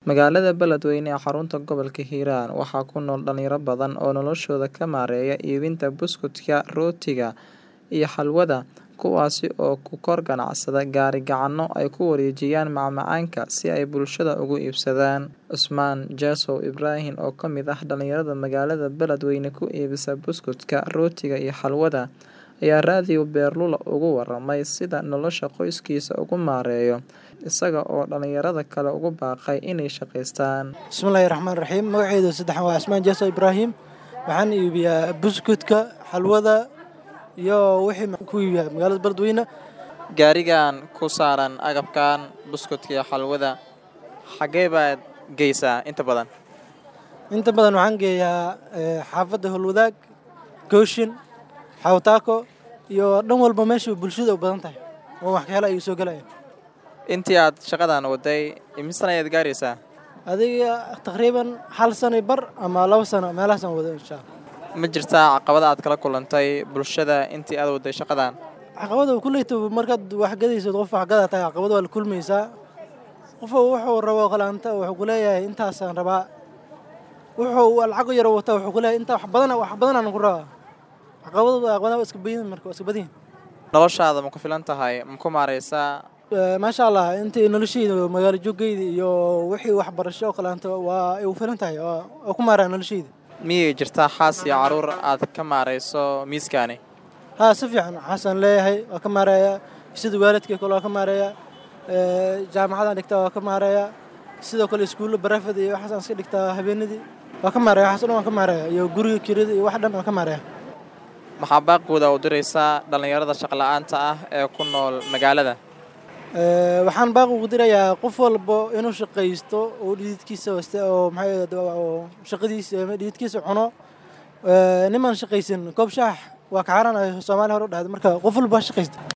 Magaalada Beledweyne ee xarunta gobolka Hiiraan waxaa ku nool dhalinyaro badan oo noloshooda ka maareeya iibinta buskudka, rootiga, iyo xalwada, kuwaas oo ku kor ganacsada gaari-gacanno ay ku wareejiyaan macmacaanka si ay bulshada uga iibsadaan. Cusmaan Jaasow Ibraahin oo ka mid ah dhalinyarada magaalada Beledweyne ku iibisa buskudka, rootiga iyo xalwada, ayaa Radio Beerlula uga warramay sida nolosha qoyskiisa ugu maareeyo, isaga oo dhalinyarada kale ugu baaqay inay shaqeystaan. bismillaahi raxmaani raxiim magacayda saddexan waa cismaan jaaso ibraahim waxaan iibiyaa buskudka xalwada iyo wixii ku iibiyaa magaalada beledweyne Gaarigan ku saaran agabkan buskudka iyo xalwada xagee baad geysaa inta badan? inta badan waxaan geeyaa eh, xaafadda holwadaag gooshin xawtaako iyo dhan walba meesha bulshada u badan tahay oo wax ka hela ayuu soo gelaya Intii aad shaqadan waday imise sana ayaad gaaraysaa? adiga taqriiban hal sano iyo bar ama laba sano meelahaasaan wado insha allah Ma jirtaa caqabada aad kala kulantay bulshada intii aad waday shaqadan? caqabada kuleyta markaad wax gadaysid qof wax gadaa tahay caqabad waa la kulmaysaa qof wuxuu rabo qalaanta wuxuu ku leeyahay intaasaan rabaa wuxuu lacag yar wata wuxuu ku leeyahay intaa wax badan wax badanaan ku rabaa caqabadu caqabadaha waa iska badan marka waa iska badan yihiin Noloshaada ma ku filan tahay? Ma ku maareysaa? Eh, maasha allah intii noloshayda magaalo joogayda iyo wixii waxbarasho oo kaleanta waa ay u filan tahay waa waa ku maaraa noloshayda Miyay jirtaa xaas iyo caruur aad ka maareyso miiskaani? haa si fiican xasan leeyahay waa ka maareeyaa sida waalidkay kale waa ka maareeyaa Eh, jaamacadaan dhigtaa waa ka maareeyaa sidoo kale iskuullo barafad iyo waxaasaan iska dhigtaa habeenadii waa ka maareeya waxaas dhan waan ka maareeya iyo guriga kirada iyo wax dhan waan ka maareeya Maxaa baaqooda u diraysaa dhalinyarada shaqo la'aanta ah ee ku nool magaalada? Eh, waxaan baaq ugu dirayaa qof walbo inuu shaqaysto oo dhididkiisa waste oo maxay ahayd, oo shaqadiisa ama dhididkiisa cuno Eh, niman shaqaysan koob shaax waa ka xaaraan ay soomaali hore u dhahday marka qof walba ha shaqaysta